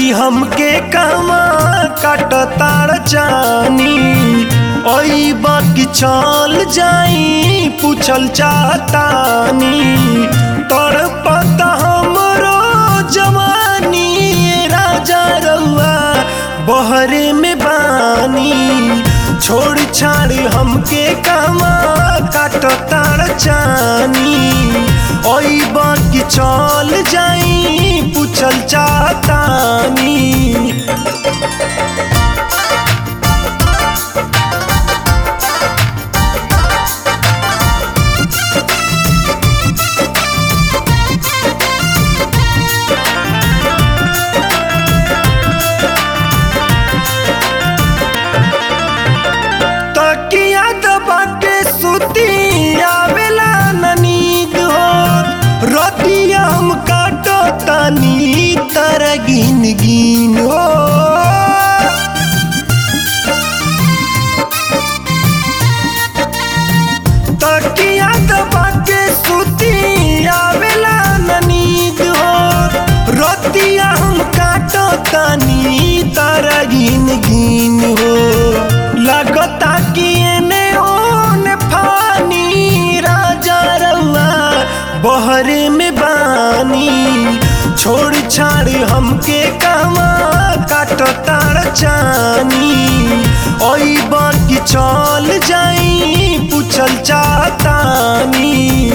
छाड़ी हमके कहवा काटताड़ चानी ओई बाकी चल जाई पूछल चाहतानी तड़पता हमरो जवानी राजा रउआ बहरे में बानी छोड़ छाड़ हमके कहवा काटताड़ चानी ओई बाकी चल जाई पूछल चाहतानी तकिया दबा के सुती आवेला न नींद हो रतिया हम काटो तनी तर गिन गिन हो तकिया दबा के सुती आवेला न नींद हो रतिया हम काटो तनी तर गिन गिन हो लगता कि एने ओने फानी राजा रउआ बहरे में बानी छोड़ छाड़ हमके कहवा काटो तार चानी ओई बाकी चल जाई पूछल चाहतानी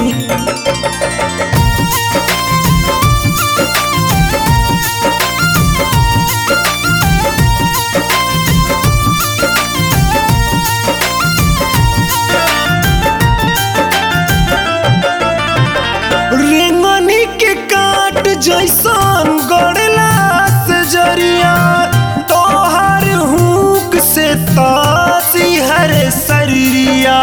रेंगनी के काट जैसन गड़ला से जरिया तोहर हुक से तासी हर शरीरिया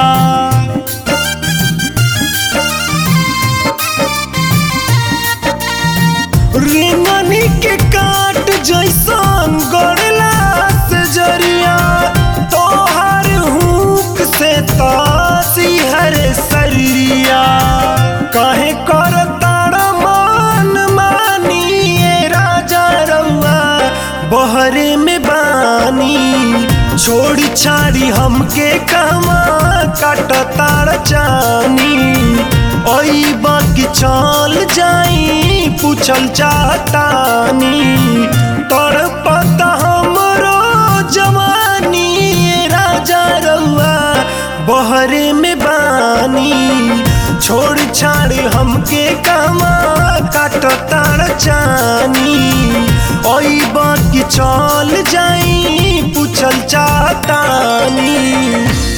रेंगनी के काट जैसन गड़ला से जरिया तोहर हुक से तासी हर शरीरिया काहे कर तारा मान मानी ये राजा रउआ बहरे में बानी छोड़ छाड़ी हमके कहवा काट तार चानी ओई बाकी चल जाई पूछल चाहतानी तड़पता हमरो जवानी ये राजा रउआ बहरे में बानी छोड़ छाड़ हमके कहवा काटो तार चानी ओई बाकी चल जाई पूछल चाहतानी